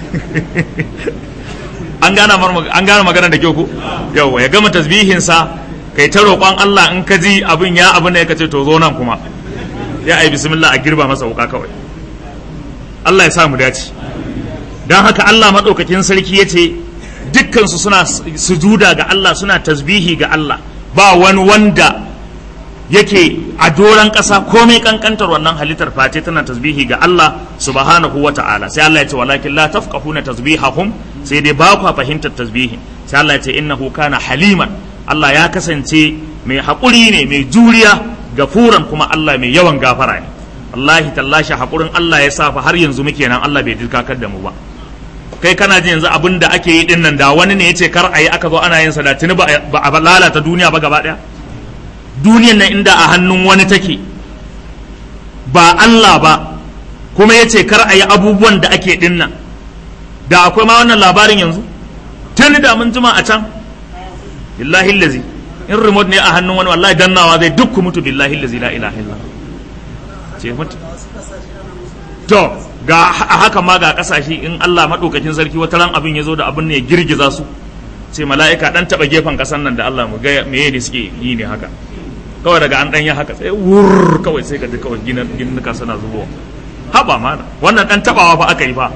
an gana an gana magana da kyau ko yauwa ya gama tasbihinsa kai ta roƙon Allah in ka ji abin ya abin da ya kace to zo nan kuma ya ai bismillah a girba masa wuka kawai Allah ya sa mu dace dan haka Allah madaukakin sarki yace dukkan su suna sujuda ga Allah suna tasbihi ga Allah ba wani wanda yake a doron ƙasa komai kankantar wannan halittar face tana tasbihi ga Allah subhanahu wa ta'ala sai Allah ya ce walakin la tafqahuna tasbihahum sai dai ba ku fahimtar tasbihin sai Allah ya ce innahu kana haliman Allah ya kasance mai haƙuri ne mai juriya gafuran kuma Allah mai yawan gafara ne wallahi tallashi haƙurin Allah ya sa fa har yanzu muke nan Allah bai dirkakar da mu ba kai kana jin yanzu abin da ake yi dinnan da wani ne ya ce kar a yi aka zo ana yin sa da tuni ba a lalata duniya ba gaba ɗaya duniyan nan inda a hannun wani take ba Allah ba kuma ya ce kar a yi abubuwan da ake dinnan da akwai ma wannan labarin yanzu tuni da mun jima a can billahi lazi in remote ne a hannun wani wallahi dannawa zai duk ku mutu billahi lazi la ilaha illa ce mutu to ga a haka ma ga kasashe in Allah madaukakin sarki wata ran abin ya zo da abin ne ya girgiza su sai mala'ika dan taba gefen kasan nan da Allah mu ga meye ne suke yi ne haka kawai daga an dan yi haka sai wur kawai sai ka ji kawai ginin ginnuka suna zubowa haba mana wannan dan tabawa fa aka yi fa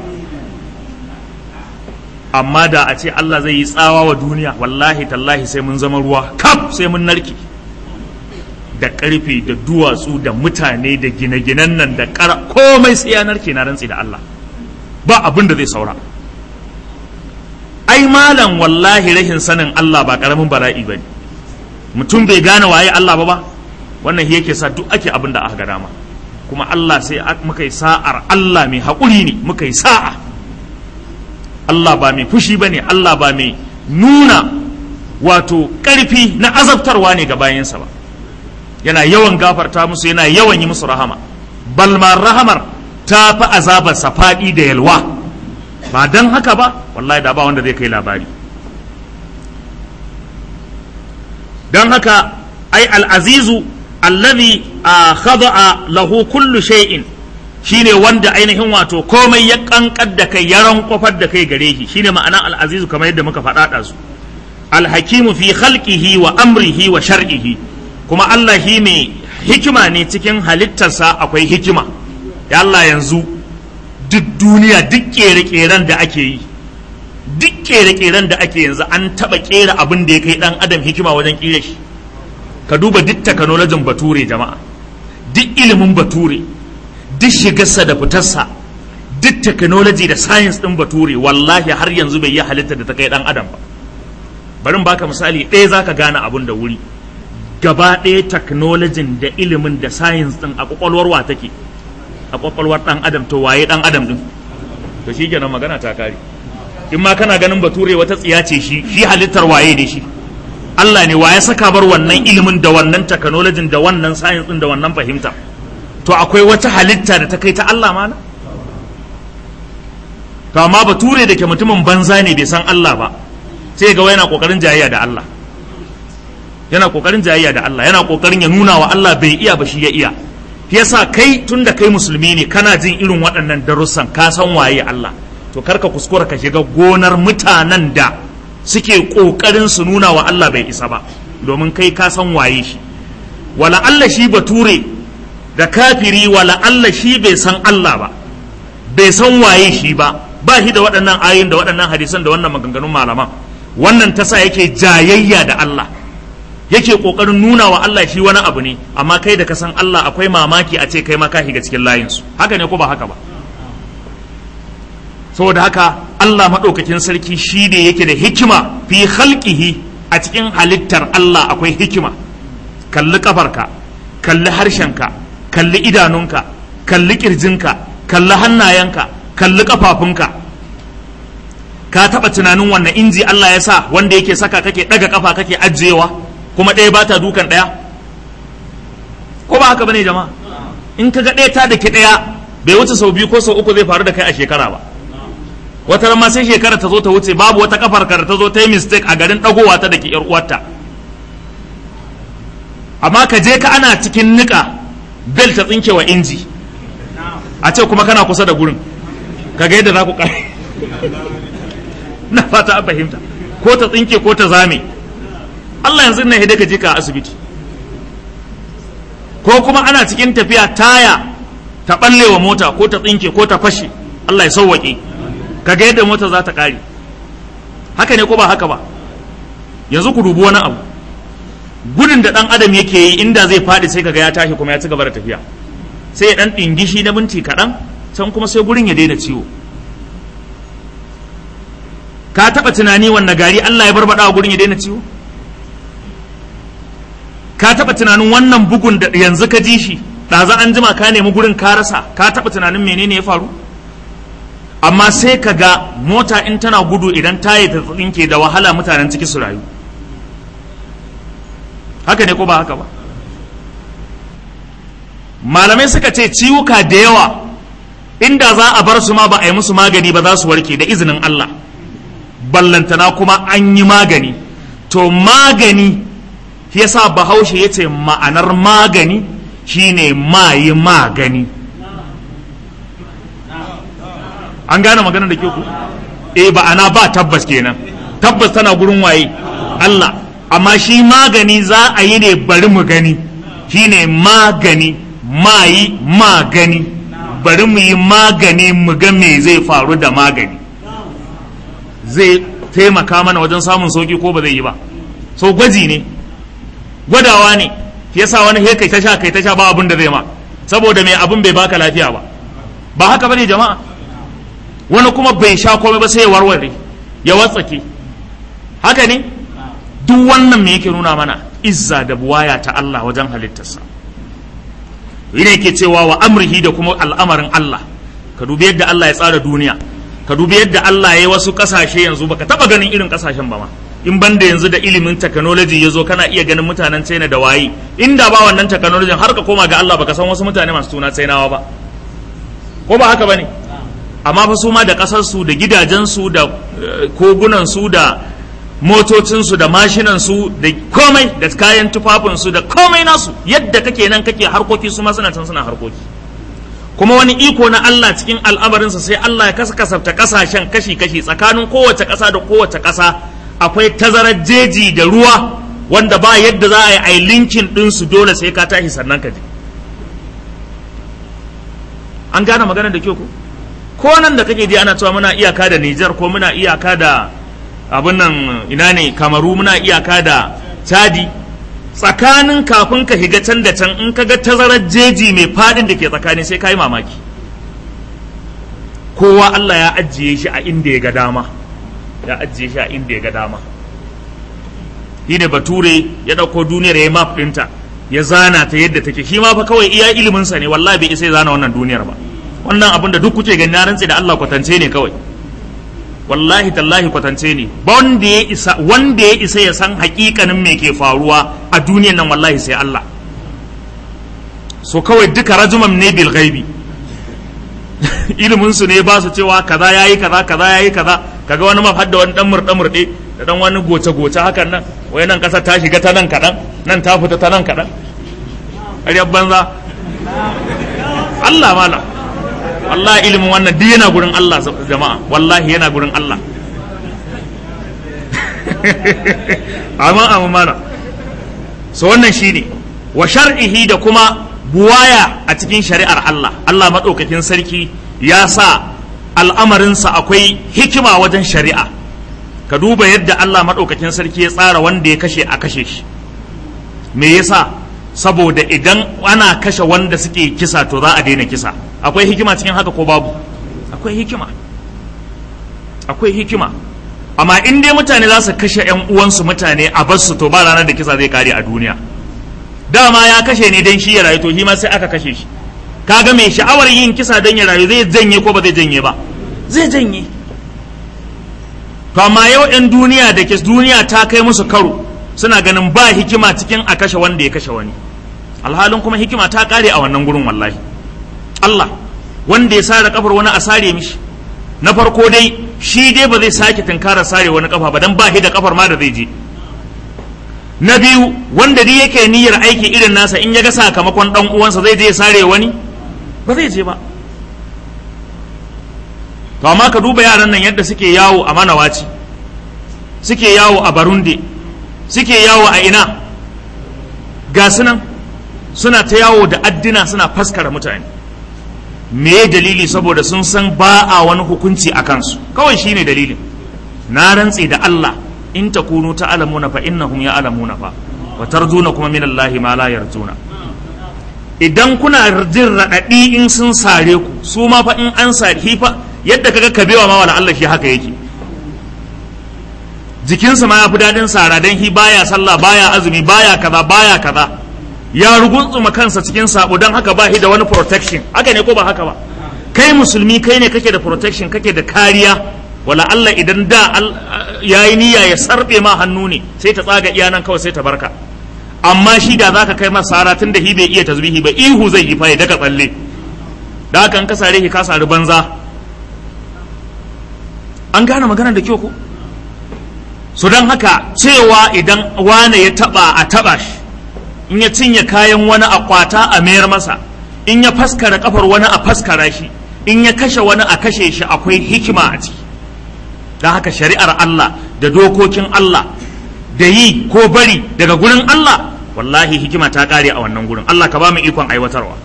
amma da a ce Allah zai yi tsawa wa duniya wallahi tallahi sai mun zama ruwa kaf sai mun narke da karfe da duwatsu da mutane da gine-ginen nan da kara komai sai ya narke na rantsi da Allah ba abin da zai saura ai malam wallahi rashin sanin Allah ba karamin bala'i ba ne mutum bai gane waye Allah ba ba wannan yake sa duk ake abin da aka ga dama kuma Allah sai muka yi sa'ar Allah mai haƙuri ne muka yi sa'a Allah ba mai fushi ba ne Allah ba mai nuna wato ƙarfi na azabtarwa ne ga bayansa ba yana yawan gafarta musu yana yawan yi musu rahama balma rahamar ta fi azabarsa faɗi da yalwa ba don haka ba wallahi da ba wanda zai kai labari don haka ai al'azizu allazi a khada'a lahu kullu shay'in shine wanda ainihin wato komai ya kankar da kai ya rankwafar da kai gare shi shine ma'ana al'azizu kamar yadda muka faɗa su alhakimu fi khalqihi wa amrihi wa shar'ihi kuma Allah shi mai hikima ne cikin halittarsa akwai hikima ya Allah yanzu duk duniya duk kere-keren da ake yi duk kere-keren da ake yanzu an taba kera abin da ya kai dan adam hikima wajen kire shi ka duba duk takanolajin bature jama'a duk ilimin bature duk shigarsa da fitarsa duk technology da science din bature wallahi har yanzu bai yi halitta da ta kai dan adam ba bari baka misali ɗaya zaka gane abin da wuri gaba ɗaya technologyn da ilimin da science din a kwakwalwar wa take a kwakwalwar dan adam to waye dan adam din to shi kenan magana ta kare in ma kana ganin bature wata tsiya ce shi shi halittar waye ne shi Allah ne waye saka bar wannan ilimin da wannan technology da wannan science din da wannan fahimta to akwai wata halitta da ta kai ta Allah mana to amma bature da ke mutumin banza ne bai san Allah ba sai ga yana kokarin jayayya da Allah yana kokarin jayayya da Allah yana kokarin ya nuna wa Allah bai iya ba shi ya iya yasa kai tunda kai musulmi ne kana jin irin waɗannan darussan ka san waye Allah to karka kuskura ka shiga gonar mutanen da suke kokarin su nuna wa Allah bai isa ba domin kai ka san waye shi wala Allah shi bature da kafiri wala Allah shi bai san Allah ba bai san waye shi ba ba shi da waɗannan ayoyin da waɗannan hadisan da wannan maganganun malaman wannan ta sa yake jayayya da Allah yake kokarin nuna wa Allah shi wani abu ne amma kai da ka san Allah akwai mamaki a ce kai ma ka shiga cikin layinsu haka ne ko ba haka ba saboda haka Allah maɗaukakin sarki shi ne yake da hikima fi halƙihi a cikin halittar Allah akwai hikima kalli kafarka kalli harshenka kalli idanunka kalli kirjinka kalli hannayenka kalli kafafunka ka taɓa tunanin wannan inji Allah ya sa wanda yake saka kake ɗaga kafa kake ajiyewa kuma ɗaya ba ta dukan ɗaya ko ba haka bane jama'a in ka ga ɗaya ta da ki ɗaya bai wuce sau biyu ko sau uku zai faru da kai a shekara ba wata ma sai shekara ta zo ta wuce babu wata kafar ka ta zo ta yi mistake a garin ɗagowa ta da ke uwarta amma ka je ka ana cikin niƙa bel ta tsinke wa inji a ce kuma kana kusa da gurin ka ga yadda za ku ƙare na fata an fahimta ko ta tsinke ko ta zame Allah yanzu na hidda ka je ka asibiti ko kuma ana cikin tafiya taya ta balle wa mota ko ta tsinke ko ta fashe Allah ya sauwaƙe ka ga yadda mota za ta ƙare haka ne ko ba haka ba yanzu ku dubi wani abu gudun da ɗan adam yake yi inda zai faɗi sai kaga ya tashi kuma ya ci gaba da tafiya sai ya ɗan ɗingishi na minti kaɗan can kuma sai gurin ya daina ciwo ka taɓa tunani wanne gari Allah ya barbaɗa gurin ya daina ciwo ka taɓa tunanin wannan bugun da yanzu ka ji shi ɗaza an jima ka nemi gurin ka rasa ka taɓa tunanin menene ya faru amma sai ka ga mota in tana gudu idan tayi ta tsinke da wahala mutanen ciki su rayu haka ne ko ba haka ba malamai suka ce ciwuka da yawa inda za a bar su ma ba a yi musu magani ba za su warke da izinin Allah ballantana kuma an yi magani to magani yasa bahaushe ya ce ma'anar magani shine mayi magani an gane maganar da ke ku eh ba ana ba tabbas kenan tabbas tana gurin waye Allah amma shi magani za a yi ne bari mu gani shine magani mayi magani bari mu yi magani mu ga me zai faru da magani zai taimaka mana wajen samun sauki ko ba zai yi ba so gwaji ne gwadawa ne yasa wani he kai ta sha kai ta sha ba abin da zai ma saboda mai abin bai baka lafiya ba ba haka bane jama'a wani kuma bai sha komai ba sai ya warware ya watsake haka ne duk wannan me yake nuna mana izza da buwaya ta Allah wajen halittarsa yana yake cewa wa amrihi da kuma al'amarin Allah ka dubi yadda Allah ya tsara duniya ka dubi yadda Allah ya yi wasu kasashe yanzu baka taba ganin irin kasashen ba ma in banda yanzu da ilimin technology ya zo kana iya ganin mutanen China da waye inda ba wannan technology har ka koma ga Allah baka san wasu mutane masu suna Chinawa ba ko ba haka bane amma fa su ma da kasar su da gidajen su da kogunan su da motocin su da mashinan su da komai da kayan tufafin su da komai nasu yadda kake nan kake harkoki su ma suna can suna harkoki kuma wani iko na Allah cikin al'amarinsa sai Allah ya kasa kasafta kasashen kashi-kashi tsakanin kowace ƙasa da kowace ƙasa akwai tazarar jeji da ruwa wanda ba yadda za a yi ai linkin ɗinsu dole sai ka tashi sannan ka je an gane magana da kyau ko ko nan da kake ji ana cewa muna iyaka da Nijar ko muna iyaka da abin nan ina ne Kamaru muna iyaka da Chadi tsakanin kafin ka higa can da can in ka ga tazarar jeji mai fadin da ke tsakani sai ka yi mamaki kowa Allah ya ajiye shi a inda ya ga dama ya ajiye shi a inda ya ga dama shi ne bature ya ɗauko duniyar ya yi map ɗinta ya zana ta yadda take shi ma fa kawai iya iliminsa ne wallahi bai isa ya zana wannan duniyar ba wannan abin da duk kuke gani na rantse da Allah kwatance ne kawai wallahi tallahi kwatance ne wanda ya isa wanda ya isa ya san hakikanin me ke faruwa a duniyan nan wallahi sai Allah so kawai duka rajumam ne bil ghaibi ilimin su ne ba su cewa kaza yayi kaza kaza yayi kaza kaga wani mafad da wani dan murde murde da dan wani goce goce hakan nan wai nan kasa ta shiga ta nan kadan nan ta fita ta nan kadan ƙaryar banza Allah mala wallahi ilimin wannan duk yana gurin Allah jama'a wallahi yana gurin Allah amma amma mana so wannan shine wa shar'ihi da kuma buwaya a cikin shari'ar Allah Allah maɗaukakin sarki ya sa al'amarinsa akwai hikima wajen shari'a ka duba yadda Allah maɗaukakin sarki ya tsara wanda ya kashe a kashe shi me yasa saboda idan ana kashe wanda suke kisa to za a daina kisa akwai hikima cikin haka ko babu akwai hikima akwai hikima amma in dai mutane za su kashe 'yan uwansu mutane a basu to ba ranar da kisa zai kare a duniya dama ya kashe ne don shi ya rayu to shi ma sai aka kashe shi kaga mai sha'awar yin kisa don ya rayu zai janye ko ba zai janye ba zai janye to amma yau 'yan duniya da ke duniya ta kai musu karo suna ganin ba hikima cikin a kashe wanda ya kashe wani alhalin kuma hikima ta kare a wannan gurin wallahi Allah wanda ya sare kafar wani a sare mishi na farko dai shi dai ba zai sake tunkara sare wani kafa ba dan ba shi da kafar ma da zai je na biyu wanda dai yake niyyar aiki irin nasa in ya ga sakamakon dan uwansa zai je sare wani ba zai je ba to amma ka duba yaran nan yadda suke yawo a manawaci suke yawo a barunde suke yawo a ina ga nan suna ta yawo da addina suna faskara mutane me dalili saboda sun san ba a wani hukunci a kansu kawai shine dalilin na rantse da Allah in takunu ta'lamuna fa innahum ya'lamuna fa wa tarjuna kuma min Allah ma la yarjuna idan kuna jin radadi in sun sare ku su ma fa in an sare fa yadda kaga kabewa ma wala Allah shi haka yake jikinsa ma ya fi dadin sara dan hi baya sallah baya azumi baya kaza baya kaza ya ruguntsuma kansa cikin sabo don haka ba shi da wani protection haka ne ko ba haka ba kai musulmi kai ne kake da protection kake da kariya wala Allah idan da ya yi niyya ya sarbe ma hannu ne sai ta tsaga iya nan kawai sai ta barka amma shi da zaka kai masa sara tun da hi bai iya tasbihi ba ihu zai yi fa ya daga tsalle da haka in ka sare shi ka sari banza an gane magana da kyau ko so don haka cewa idan wane ya taba a taba shi in ya cinye kayan wani a kwata a mayar masa in ya faskara kafar wani a faskara shi in ya kashe wani a kashe shi akwai hikima a ciki don haka shari'ar Allah da dokokin Allah da yi ko bari daga gurin Allah wallahi hikima ta kare a wannan gurin Allah ka ba mu ikon aiwatarwa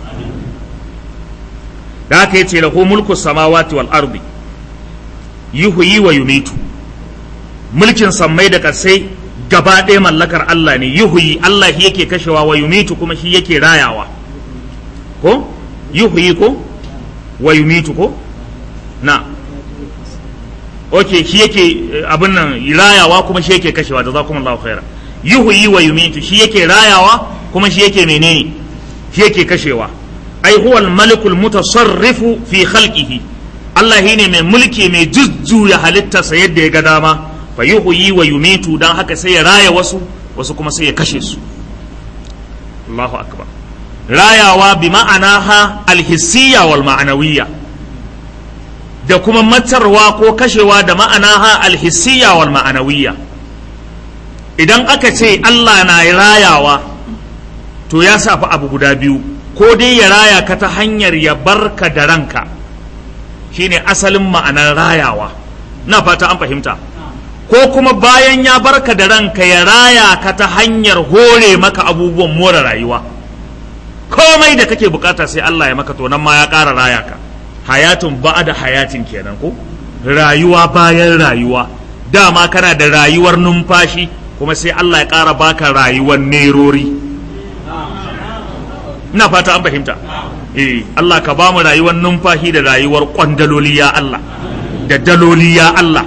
da haka yace lahu mulku samawati wal ardi yuhyi wa yumitu mulkin sammai da kasai gaba ɗaya mallakar Allah ne yuhuyi Allah shi yake kashewa wa yumitu kuma shi yake rayawa ko yuhuyi ko wa yumitu ko na ok shi yake abin nan rayawa kuma shi yake kashewa da za kuma Allah khaira yuhuyi wa yumitu shi yake rayawa kuma shi yake menene shi yake kashewa ai huwal malikul mutasarrifu fi khalqihi Allah shine mai mulki mai jujjuya halittarsa yadda ya ga dama fa yuhyi wa yumitu dan haka sai ya raya wasu wasu kuma sai ya kashe su Allahu akbar rayawa bi ma'anaha alhissiyya wal ma'anawiyya da kuma matarwa ko kashewa da ma'anaha alhissiyya wal ma'anawiyya idan aka ce Allah na rayawa to ya safi abu guda biyu ko dai ya raya ka ta hanyar ya barka da ranka shine asalin ma'anar rayawa na fata an fahimta ko kuma bayan ya barka da ranka ya raya ka ta hanyar hore maka abubuwan more rayuwa komai da kake bukata sai Allah ya maka to nan ma ya ƙara raya ka hayatun ba da hayatin kenan ko rayuwa bayan rayuwa dama kana da rayuwar numfashi kuma sai Allah ya ƙara baka rayuwar nerori ina fata an fahimta eh Allah ka ba mu rayuwar numfashi da rayuwar kwandaloli ya Allah da daloli ya Allah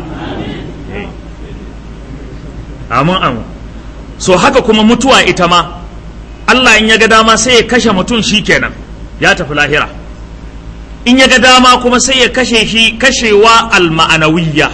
amin amin so haka kuma mutuwa ita ma Allah in ya ga dama sai ya kashe mutum shi kenan ya tafi lahira in ya ga dama kuma sai ya kashe shi kashewa alma'anawiyya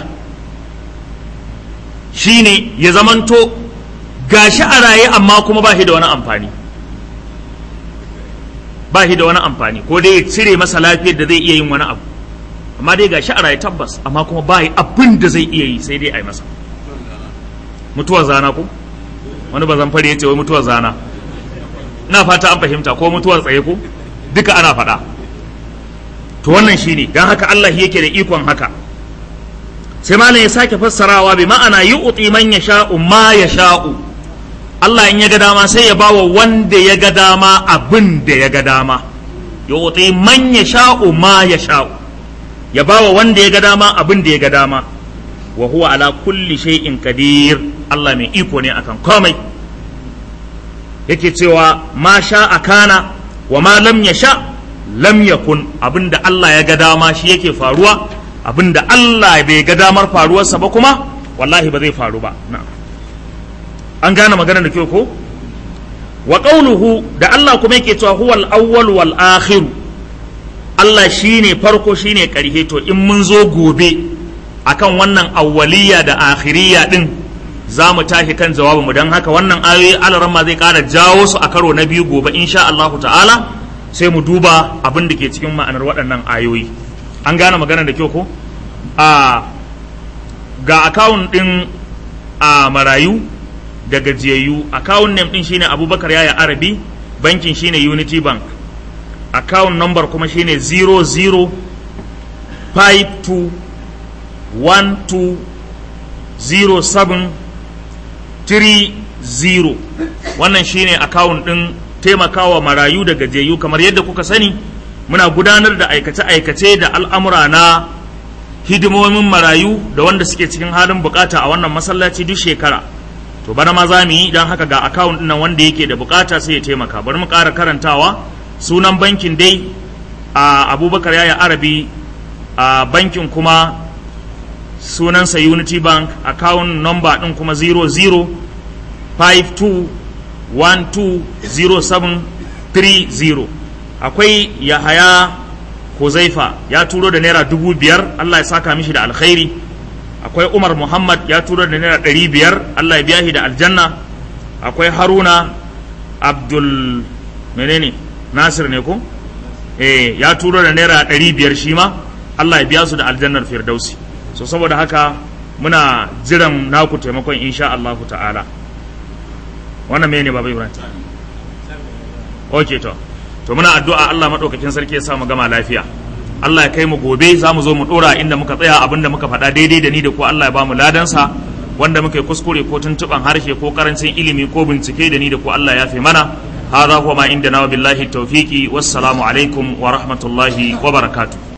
shine ya zamanto gashi a raye amma kuma ba shi da wani amfani ba shi da wani amfani ko dai ya cire masa lafiyar da zai iya yin wani abu amma dai gashi a raye tabbas amma kuma ba abin da zai iya yi sai dai a yi masa mutuwar zana ko wani ba zan fari ya ce wai mutuwar zana ina fata an fahimta ko mutuwar tsaye ko duka ana faɗa to wannan shine dan haka Allah yake da ikon haka sai malam ya sake fassarawa bi ma'ana yu'ti man yasha'u ma yasha'u Allah in ya ga dama sai ya bawa wanda ya ga dama abin da ya ga dama yu'ti man yasha'u ma yasha'u ya bawa wanda ya ga dama abin da ya ga dama wa huwa ala kulli shay'in qadir Allah mai iko ne akan komai yake cewa ma sha'a kana wa ma lam yasha lam yakun abinda Allah ya ga dama shi yake faruwa abinda Allah bai ga damar faruwarsa ba kuma wallahi ba zai faru ba an gane magana da kyau ko wa qawluhu da Allah kuma yake cewa huwal awwal wal akhir Allah shine farko shine karhe to in mun zo gobe akan wannan awwaliya da akhiriya din za mu tashi kan jawabinmu don haka wannan ayoyi alaramma zai ƙara jawo su a karo na biyu gobe insha Allahu ta'ala sai mu duba abin da ke cikin ma'anar waɗannan ayoyi an gane magana da kyau ko a ga akawun ɗin a marayu da gajiyayyu akawun name ɗin shine abubakar yaya arabi bankin shine unity bank akawun number kuma shine 0052 12 07 30 wannan shine akawun ɗin taimakawa marayu da gajiyayyu kamar yadda kuka sani muna gudanar da aikace-aikace da al'amura na hidimomin marayu da wanda suke cikin halin bukata a wannan masallaci duk shekara to bana ma za mu yi don haka ga akawun ɗin wanda yake da bukata sai ya taimaka bari mu ƙara karantawa sunan bankin dai a abubakar yaya arabi a bankin kuma sunansa unity bank account number ɗin kuma 0052120730 akwai yahaya huzaifa ya turo da naira dubu biyar allah ya saka mishi da alkhairi akwai umar muhammad ya turo da naira ɗari biyar allah ya biya shi da aljanna akwai haruna abdul menene nasir ne ko eh ya turo da naira ɗari biyar shi ma allah ya biya su da aljannar firdausi so saboda haka muna jiran naku taimakon insha Allah ta'ala wannan mene baba Ibrahim okay to to muna addu'a Allah madaukakin sarki ya sa mu gama lafiya Allah ya kai mu gobe za mu zo mu dora inda muka tsaya abinda muka faɗa daidai da ni da ku Allah ya ba mu ladansa wanda muka yi kuskure ko tuntuban harshe ko karancin ilimi ko bincike da ni da ku Allah ya fi mana هذا هو ما عندنا وبالله التوفيق والسلام عليكم ورحمة الله وبركاته